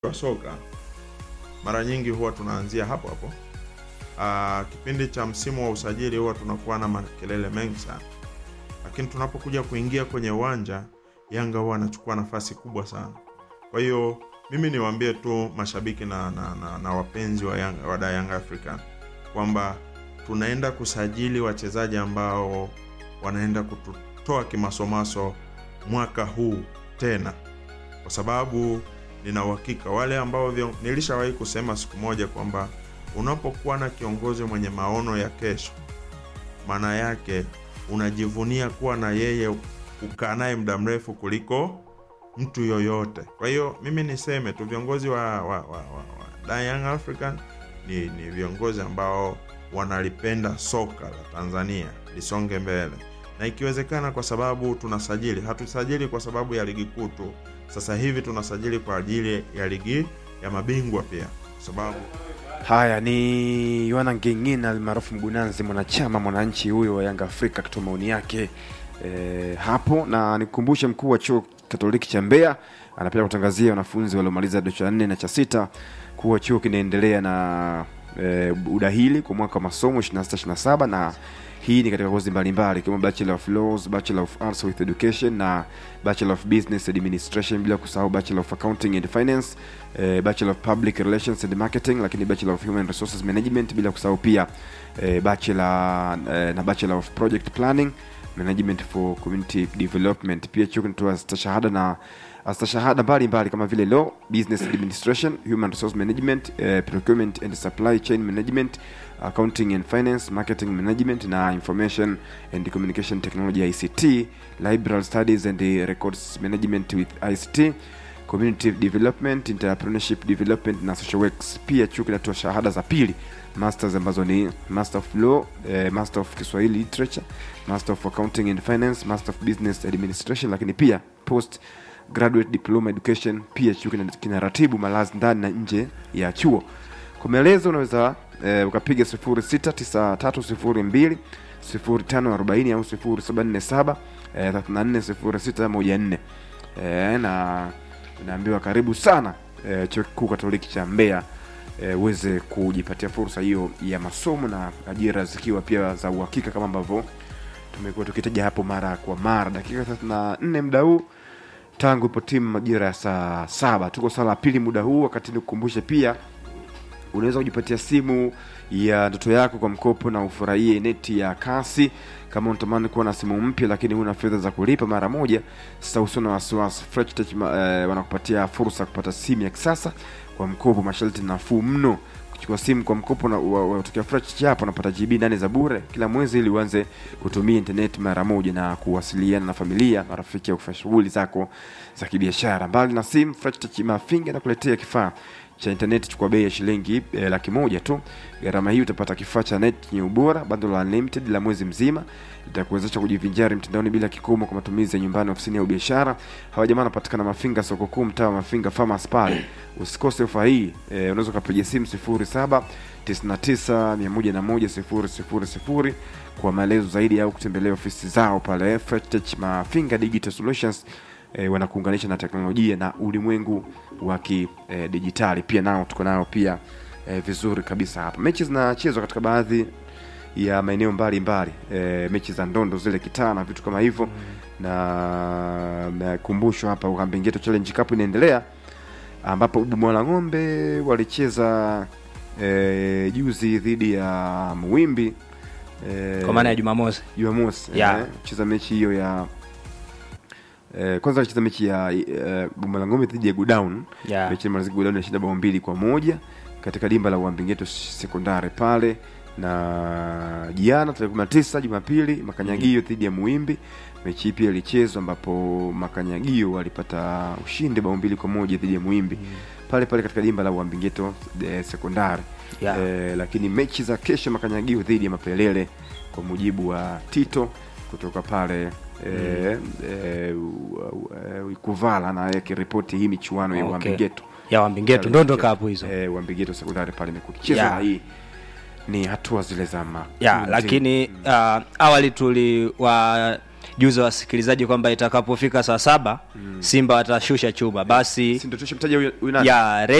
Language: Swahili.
wa soka mara nyingi huwa tunaanzia hapo hapo. Aa, kipindi cha msimu wa usajili huwa tunakuwa na makelele mengi sana, lakini tunapokuja kuingia kwenye uwanja Yanga huwa anachukua nafasi kubwa sana. Kwa hiyo mimi niwaambie tu mashabiki na, na, na, na wapenzi wa Yanga, wa da Young African kwamba tunaenda kusajili wachezaji ambao wanaenda kututoa kimasomaso mwaka huu tena, kwa sababu nina uhakika wale ambao vyo, nilishawahi kusema siku moja kwamba unapokuwa na kiongozi mwenye maono ya kesho, maana yake unajivunia kuwa na yeye, ukaa naye muda mrefu kuliko mtu yoyote. Kwa hiyo mimi niseme tu viongozi wa, wa, wa, wa, wa da Young African ni, ni viongozi ambao wanalipenda soka la Tanzania lisonge mbele, na ikiwezekana, kwa sababu tunasajili, hatusajili kwa sababu ya ligi kuu tu. Sasa hivi tunasajili kwa ajili ya ligi ya mabingwa pia, kwa sababu Haya ni Yohana Ngeng'ina almaarufu Mgunanzi, mwanachama mwananchi huyo wa Yanga Afrika akitoa maoni yake e, hapo. Na nikukumbushe mkuu wa chuo Katoliki cha Mbeya anapenda kutangazia wanafunzi waliomaliza kidato cha nne na cha sita kuwa chuo kinaendelea na e, udahili kwa mwaka wa masomo 26 27 na hii ni katika kozi mbalimbali ikiwemo Bachelor of Laws, Bachelor of Arts with Education na Bachelor of Business Administration, bila kusahau Bachelor of Accounting and Finance, eh, Bachelor of Public Relations and Marketing, lakini Bachelor of Human Resources Management, bila kusahau pia eh, Bachelor eh, na Bachelor of Project Planning Management for Community Development. Pia chuo kinatoa stashahada na stashahada mbalimbali kama vile Law, Business Administration, Human Resource Management, eh, Procurement and Supply Chain Management, Accounting and Finance, Marketing Management na Information and Communication Technology ICT, Library Studies and Records Management with ICT, Community Development, Entrepreneurship Development na Social Works. Pia chuo kinatoa shahada za pili masters ambazo ni Master of Law, eh, Master of Kiswahili Literature, Master of Accounting and Finance, Master of Business Administration, lakini pia post graduate diploma education. Pia chuo kina- kinaratibu malazi ndani na nje ya chuo. Kwa maelezo unaweza eh, ukapiga 069302 0540 au 0747 eh, 340614 eh, na unaambiwa karibu sana eh, chuo kikuu Katoliki cha Mbeya eh, uweze kujipatia fursa hiyo ya masomo na ajira zikiwa pia za uhakika kama ambavyo tumekuwa tukitaja hapo mara kwa mara. Dakika 34 muda huu tangu ipo timu majira ya saa saba. Tuko saa la pili muda huu, wakati nikukumbushe pia unaweza kujipatia simu ya ndoto yako kwa mkopo na ufurahie neti ya kasi. Kama unatamani kuwa na simu mpya lakini huna fedha za kulipa mara moja, sasa usio na wasiwasi. Fresh Tech ma- eh, wanakupatia fursa ya kupata simu ya kisasa kwa mkopo, masharti nafuu mno. Kuchukua simu kwa mkopo na wa- wa- kutokea Fresh Tech hapo unapata GB nane za bure kila mwezi ili uanze kutumia internet mara moja na kuwasiliana na familia, marafiki au kufanya shughuli zako za kibiashara. Mbali na simu, Fresh Tech Mafinga inakuletea kifaa cha intaneti chukua bei ya shilingi eh, laki moja tu. Gharama hii utapata kifaa cha net chenye ubora, bundle la unlimited la mwezi mzima, itakuwezesha kujivinjari mtandaoni bila kikomo kwa matumizi ya nyumbani, ofisini au biashara. Hawa jamaa wanapatikana Mafinga, soko kuu, mtaa wa Mafinga Farmers pale. Usikose ofa hii eh, unaweza ukapiga simu 07 99 101 000 kwa maelezo zaidi au kutembelea ofisi zao pale Fresh Tech Mafinga Digital Solutions e, wanakuunganisha na teknolojia na ulimwengu wa kidijitali. Pia nao tuko nao pia e, vizuri kabisa hapa. Mechi zinachezwa katika baadhi ya maeneo mbalimbali e, mechi za ndondo zile kitaa na vitu kama hivyo na nakumbushwa hapa Ukambengeto Challenge Cup inaendelea ambapo Bumwala Ng'ombe walicheza e, juzi dhidi ya Muwimbi e, kwa maana ya Jumamosi. Jumamosi Yeah. eh, cheza mechi hiyo ya eh, kwanza alicheza mechi ya eh, Bumala Ngome dhidi ya Godown Yeah. mechi imalizika Godown inashinda bao mbili kwa moja katika dimba la Uambingeto sekondari pale, na jana tarehe 19 Jumapili Makanyagio dhidi ya Muimbi, mechi hii pia ilichezwa ambapo Makanyagio walipata ushindi bao mbili kwa moja dhidi ya Muimbi pale pale katika dimba la Uambingeto eh, sekondari Yeah. eh, lakini mechi za kesho Makanyagio dhidi ya Mapelele kwa mujibu wa Tito kutoka pale eh, eh, u- u- eh, Ikuvala na akiripoti hii michuano ya Okay. Uambingeto ya Wambingeto ndondo kapu hizo eh, Uambingeto sekondari pale imekuwa ikichezwa Yeah. na hii ni hatua zile za ma ya lakini uh, awali tuliwa juza wasikilizaji kwamba itakapofika saa saba Simba watashusha chuma, basi si ndio tushamtaja huyu huyu nani? ya